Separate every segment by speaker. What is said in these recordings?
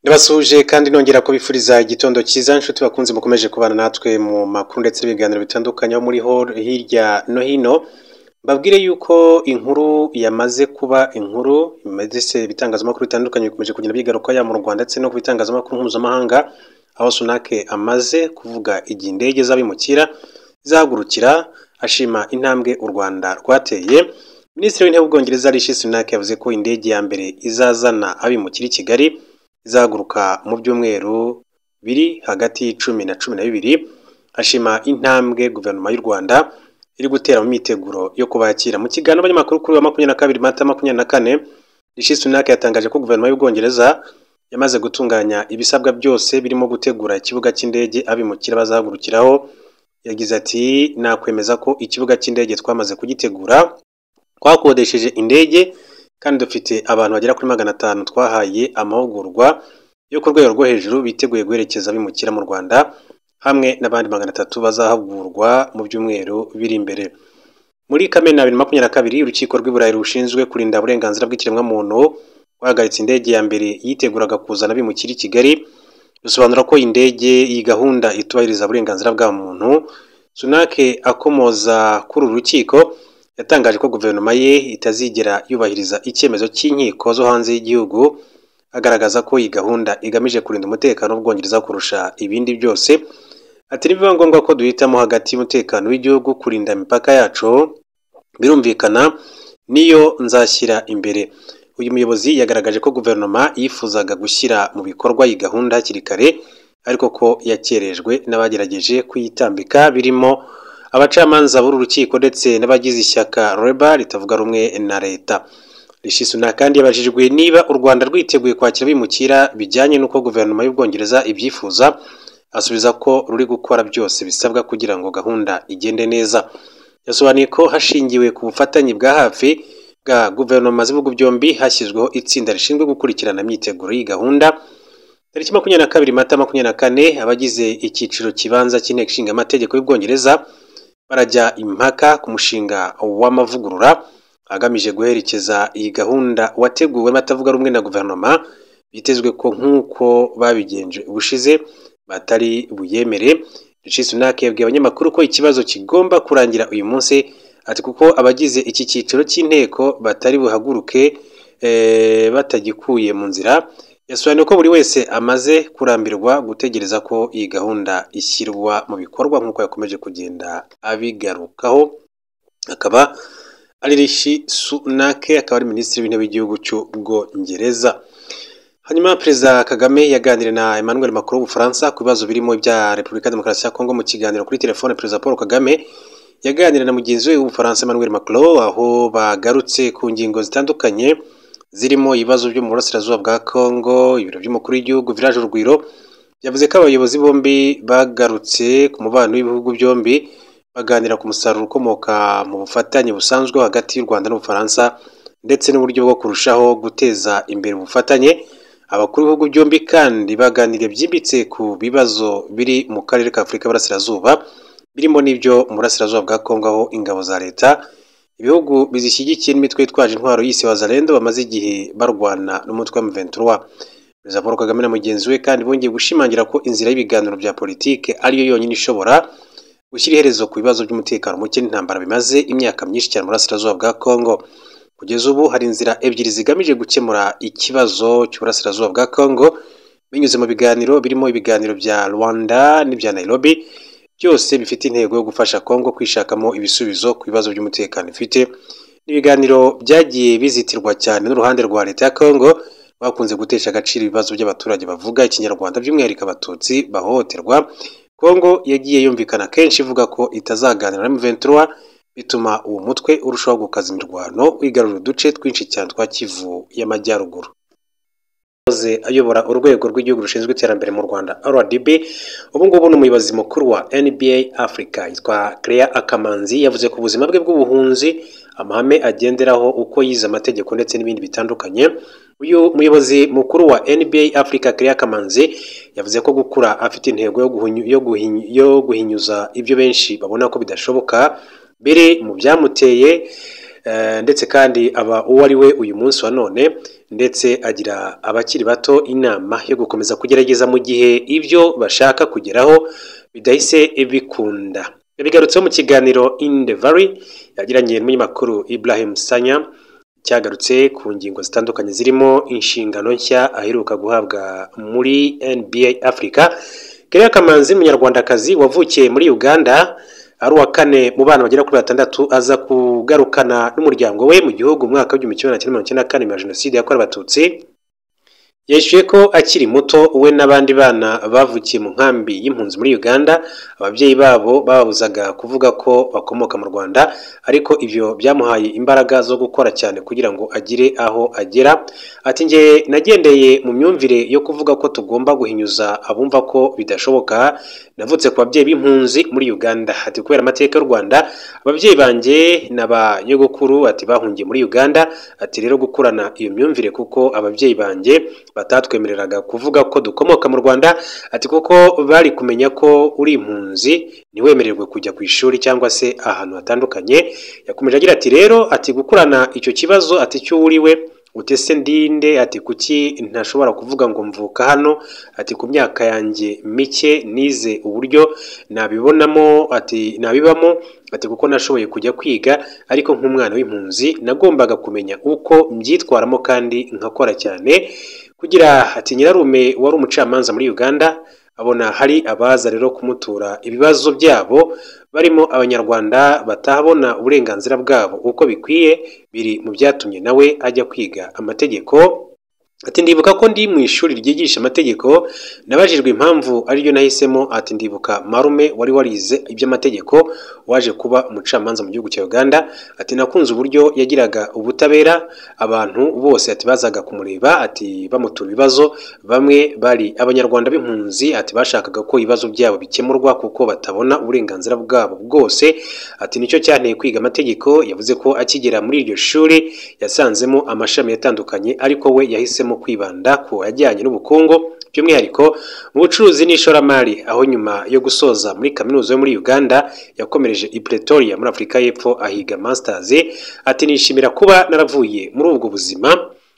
Speaker 1: Ndabasuhuje kandi nongera kubifuriza igitondo cyiza nshuti bakunze mukomeje kubana natwe mu makuru ndetse n'ibiganiro bitandukanye aho muri hor- hirya no hino mbabwire yuko inkuru yamaze kuba inkuru ndetse ibitangazamakuru bitandukanye bikomeje kugenda bigaruka yaba mu Rwanda ndetse no ku bitangazamakuru mpuzamahanga aho Sunake amaze kuvuga igihe indege z'abimukira zahagurukira ashima intambwe u Rwanda rwateye Minisitiri w'Intebe w'Ubwongereza Rishi Sunak yavuze ko indege ya mbere izazana abimukira i Kigali izahaguruka mu byumweru biri hagati y'icumi na cumi na bibiri ashima intambwe guverinoma y'u Rwanda iri gutera mu myiteguro yo kubakira mu kiganiro abanyamakuru kuri uyu wa makumyabiri na kabiri mata makumyabiri na kane Rishi Sunak yatangaje ko guverinoma y'Ubwongereza yamaze gutunganya ibisabwa byose birimo gutegura ikibuga cy'indege abimukira bazahagurukiraho yagize ati nakwemeza ko ikibuga cy'indege twamaze kugitegura twakodesheje indege kandi dufite abantu bagera kuri magana atanu twahaye amahugurwa yo ku rwego rwo hejuru biteguye guherekeza abimukira mu Rwanda hamwe n'abandi magana atatu bazahugurwa mu byumweru biri imbere. Muri Kamena bibiri na makumyabiri na kabiri urukiko rw'Iburayi rushinzwe kurinda uburenganzira bw'ikiremwamuntu rwahagaritse indege ya mbere yiteguraga kuzana abimukira i Kigali rusobanura ko iyi ndege iyi gahunda itubahiriza uburenganzira bwa muntu. Sunak akomoza kuri uru rukiko yatangaje ko guverinoma ye itazigera yubahiriza icyemezo cy'inkiko zo hanze y'igihugu agaragaza ko iyi gahunda igamije kurinda umutekano w'Ubwongereza kurusha ibindi byose. Ati nibiba ngombwa ko duhitamo hagati y'umutekano w'igihugu kurinda imipaka yacu birumvikana niyo nzashyira imbere. Uyu muyobozi yagaragaje ko guverinoma yifuzaga gushyira mu bikorwa iyi gahunda hakiri kare ariko ko yakerejwe n'abagerageje kuyitambika birimo abacamanza b'uru rukiko ndetse n'abagize ishyaka reba ritavuga rumwe na leta. Rishi Sunak kandi yabajijwe niba u Rwanda rwiteguye kwakira abimukira bijyanye n'uko guverinoma y'Ubwongereza ibyifuza asubiza ko ruri gukora byose bisabwa kugira ngo gahunda igende neza. Yasobanuye ko hashingiwe ku bufatanye bwa hafi bwa guverinoma z'ibihugu byombi hashyizweho itsinda rishinzwe gukurikirana imyiteguro y'iyi gahunda. Tariki makumyabiri na kabiri Mata makumyabiri na kane abagize icyiciro kibanza cy'inteko ishinga amategeko y'Ubwongereza barajya impaka ku mushinga w'amavugurura agamije guherekeza iyi gahunda wateguwe n'abatavuga rumwe na guverinoma bitezwe ko nk'uko babigenje ubushize batari buyemere. Rishi Sunak yabwiye abanyamakuru ko ikibazo kigomba kurangira uyu munsi ati kuko abagize iki cyiciro cy'inteko batari buhaguruke eh, batagikuye mu nzira yasobanuye ko buri wese amaze kurambirwa gutegereza ko iyi gahunda ishyirwa mu bikorwa nk'uko yakomeje kugenda abigarukaho akaba ari Rishi Sunak akaba ari minisitiri w'intebe w'igihugu cy'ubwongereza hanyuma perezida kagame yaganiriye na emmanuel macron w'ubufaransa ku bibazo birimo ibya repubulika ya demokarasi ya kongo mu kiganiro kuri telefone perezida paul kagame yaganiriye na mugenzi we w'ubufaransa emmanuel macron aho bagarutse ku ngingo zitandukanye zirimo ibibazo byo mu burasirazuba bwa kongo ibiro by'umukuru w'igihugu village urugwiro yavuze ko abayobozi bombi bagarutse ku mubano w'ibihugu byombi baganira ku musaruro ukomoka mu bufatanye busanzwe hagati y'u rwanda n'ubufaransa ndetse n'uburyo bwo kurushaho guteza imbere ubufatanye abakuru b'ibihugu byombi kandi baganiriye byimbitse ku bibazo biri mu karere ka afurika y'uburasirazuba birimo n'ibyo mu burasirazuba bwa kongo aho ingabo za leta ibihugu bizishyigikiye n'imitwe yitwaje intwaro y'isi wazalendo bamaze igihe barwana n'umutwe wa M23 perezida paul kagame na mugenzi we kandi bongeye gushimangira ko inzira y'ibiganiro bya politike ariyo yonyine ishobora gushyira iherezo ku bibazo by'umutekano muke n'intambara bimaze imyaka myinshi cyane mu burasirazuba bwa kongo kugeza ubu hari inzira ebyiri zigamije gukemura ikibazo cy'uburasirazuba bwa kongo binyuze mu biganiro birimo ibiganiro bya rwanda n'ibya nairobi byose bifite intego yo gufasha kongo kwishakamo ibisubizo ku bibazo by'umutekano ifite n'ibiganiro byagiye bizitirwa cyane n'uruhande rwa leta ya kongo bakunze gutesha agaciro ibibazo by'abaturage bavuga ikinyarwanda by'umwihariko abatutsi bahohoterwa kongo yagiye yumvikana kenshi ivuga ko itazaganira na M23 bituma uwo mutwe urushaho gukaza imirwano wigarurira uduce twinshi cyane twa kivu y'amajyaruguru Hoze ayobora urwego rw'igihugu rushinzwe iterambere mu Rwanda RDB ubu ngubu ni umuyobozi mukuru wa NBA Africa yitwa Claire Akamanzi yavuze ku buzima bwe bw'ubuhunzi amahame agenderaho uko yize amategeko ndetse n'ibindi bitandukanye uyu muyobozi mukuru wa NBA Africa Claire Akamanzi yavuze ko gukura afite intego yo guhinyu- yo guhinyu- yo guhinyuza ibyo benshi babona ko bidashoboka biri mu byamuteye ndetse kandi aba uwo ari we uyu munsi wa none ndetse agira abakiri bato inama yo gukomeza kugerageza mu gihe ibyo bashaka kugeraho bidahise bikunda bigarutseho mu kiganiro in the valley yagiranye n'umunyamakuru Ibrahim Sanya cyagarutse ku ngingo zitandukanye zirimo inshingano nshya aheruka guhabwa muri NBA Africa Kereya Kamanzi umunyarwandakazi wavukiye muri Uganda ari uwa kane mu bana bagera kuri batandatu aza kugarukana n'umuryango we mu gihugu mu mwaka w'igihumbi kimwe na cyenda mirongo icyenda na kane nyuma ya jenoside yakorewe abatutsi yishyuye ko akiri muto we n'abandi bana bavukiye mu nkambi y'impunzi muri uganda ababyeyi babo babuzaga kuvuga ko bakomoka mu rwanda ariko ibyo byamuhaye imbaraga zo gukora cyane kugira ngo agire aho agera ati nge nagendeye mu myumvire yo kuvuga ko tugomba guhinyuza abumva ko bidashoboka navutse ku babyeyi b'impunzi muri uganda ati kubera amateka y'u rwanda ababyeyi banjye n'aba nyogokuru ati bahungiye muri uganda ati rero gukurana iyo myumvire kuko ababyeyi banjye batatwemereraga kuvuga ko dukomoka mu rwanda ati kuko bari kumenya ko uri impunzi ntiwemererwe kujya ku ishuri cyangwa se ahantu hatandukanye yakomeje agira ati rero ati gukurana icyo kibazo ati cy'uwuriwe utese ndinde ati kuki ntashobora kuvuga ngo mvuka hano ati ku myaka yanjye mike nize uburyo nabibonamo ati nabibamo ati kuko nashoboye kujya kwiga ariko nk'umwana w'impunzi nagombaga kumenya uko mbyitwaramo kandi nkakora cyane kugira ati nyirarume wari umucamanza muri uganda abona hari abaza rero kumutura ibibazo byabo barimo abanyarwanda batabona uburenganzira bwabo uko bikwiye biri mu byatumye nawe ajya kwiga amategeko ati ndibuka ko ndi mu ishuri ryigisha amategeko nabajijwe impamvu ariryo nahisemo ati ndibuka marume wari warize iby'amategeko waje kuba umucamanza mu gihugu cya uganda ati nakunze uburyo yagiraga ubutabera abantu bose ati bazaga kumureba ati bamutura ibibazo bamwe bari abanyarwanda b'impunzi ati bashakaga ko ibibazo byabo bikemurwa kuko batabona uburenganzira bwabo bwose ati nicyo cyanteye kwiga amategeko yavuze ko akigera muri iryo shuri yasanzemo amashami yatandukanye ariko we yahisemo mu kwibanda ku ajyanye n'ubukungu by'umwihariko mu bucuruzi n'ishoramari aho nyuma yo gusoza muri kaminuza yo muri Uganda yakomereje i Pretoria muri Afurika y'Epfo ahiga masters ati nishimira kuba naravuye muri ubwo buzima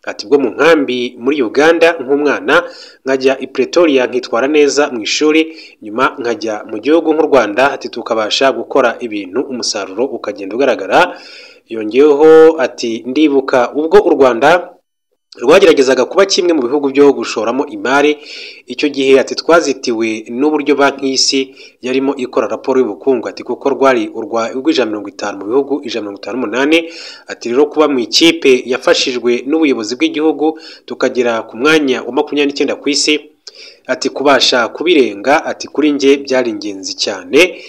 Speaker 1: ati bwo mu nkambi muri Uganda nk'umwana nkajya i Pretoria nkitwara neza mu ishuri nyuma nkajya mu gihugu nk'u Rwanda ati tukabasha gukora ibintu umusaruro ukagenda ugaragara yongeyeho ati ndibuka ubwo u Rwanda rwageragezaga kuba kimwe mu bihugu byo gushoramo imari icyo gihe ati twazitiwe n'uburyo banki y'isi yarimo ikora raporo y'ubukungu ati kuko rwari urw'ijana mirongo itanu mu bihugu ijana mirongo itanu n'umunani ati rero kuba mu ikipe yafashijwe n'ubuyobozi bw'igihugu tukagera ku mwanya wa makumyabiri n'icyenda ku isi ati kubasha kubirenga ati kuri nge byari ingenzi cyane